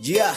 Jia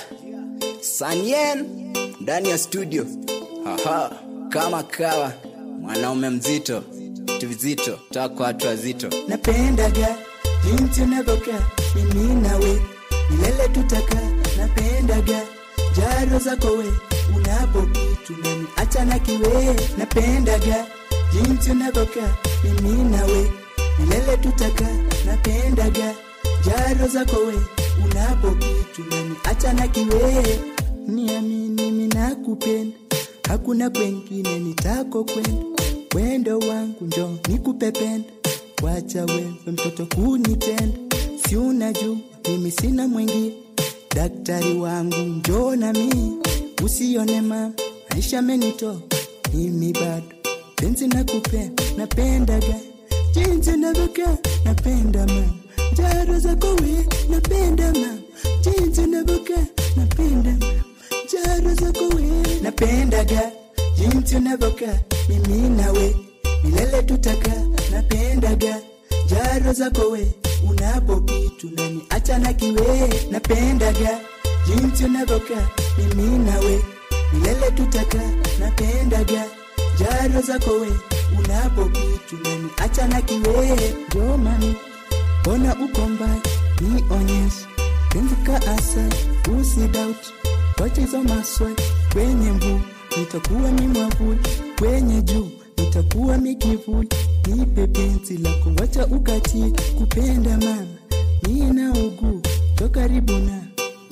Sanyen ndani ya studio. Haha, kama kawa mwanaume mzito vizito toka kwa watu wazito. napendaga jinsi unavyokaa mimi nawe milele tutaka napendaga jaro zako we unapokitu nani acha na kiwe napendaga jinsi unavyokaa mimi nawe milele tutaka napendaga jaro zako we unapokitu nani acha na kiwe niamini mimi nakupenda hakuna kwengine nitako kwenda wendo wangu njo nikupependa wacha wewe mtoto kunitenda si unajua mimi sina mwingine daktari wangu njo na mii usione mama maisha menito mimi bado penzi nakupenda napendaga jinsi unavyokaa napenda mama jaro zako we napenda mama jinsi unavyokaa napenda mama jaro zako we napendaga jinsi unavyokaa mimi nawe milele tutaka napendaga jaro zako we unapokitu nani acha na kiwe napendaga jinsi unavyokaa mimi nawe milele tutaka napendaga jaro zako we unapokitu nani acha na kiwe jomani mbona uko mbali nionyeshe penzi ka asali usidauti wacha hizo maswali kwenye mvuu nitakuwa mimwavuli kwenye juu nitakuwa mikivuli nipe penzi lako wacha ukati kupenda mama nina uguu to karibu na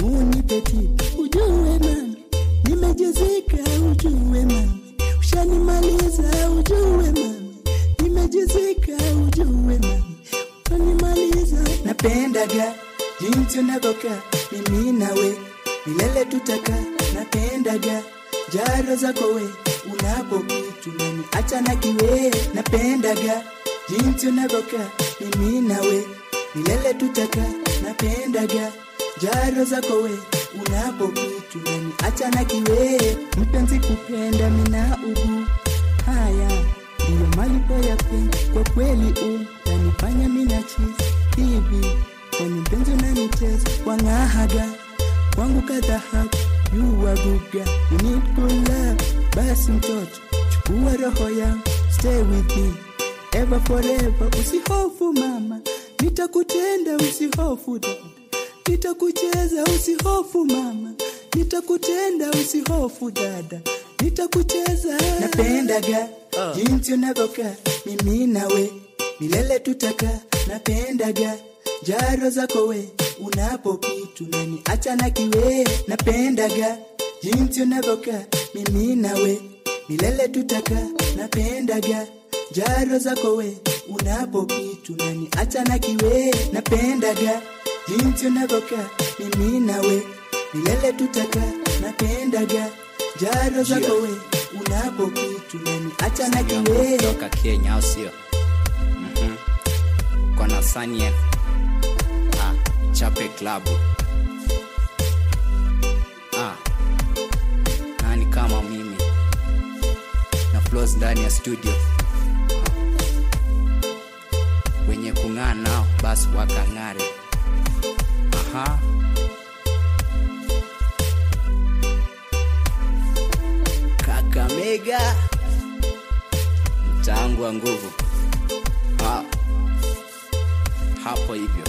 unipeti ujue mami nimejezeka ujue mami ushanimaliza ujue mami nimejezeka ujue mami ushanimaliza napendaga jinsi unavyokaa mimi nawe milele tutaka napendaga jaro zako we unapokitu nani acha na kiwe napendaga jinsi unavyokaa mimi nawe milele tutaka napendaga jaro zako we unapokitu nani acha na kiwe mpenzi kupenda mina ugu haya ndiyo malipo ya penzi kwa kweli u nanifanya mina chizi hivi kwani mpenzi unanicheza wang'ahaga kwangu kadhahabu yuwaguga you need good love basi mtoto chukua roho yangu stay with me ever forever usihofu mama nitakutenda usihofu dada nitakucheza usihofu mama nitakutenda usihofu dada nitakucheza napendaga jinsi unavyokaa mimi nawe milele tutaka napendaga jaro zako we unapokitu nani acha na kiwe napendaga jinsi unavyokaa mimi nawe milele tutaka napendaga jaro zako we unapokitu nani acha na kiwe napendaga jinsi unavyokaa mimi nawe milele tutaka napendaga jaro zako we unapokitu nani acha na kiwe Toka Kenya au sio? Mhm. Uko na Sanyen. Ah, Chape Club. Ah. Nani kama mimi? Na flows ndani ya studio. Ah. Wenye kung'aa nao basi wakang'are. Aha. Kakamega mtaangu wa nguvu ha. hapo hivyo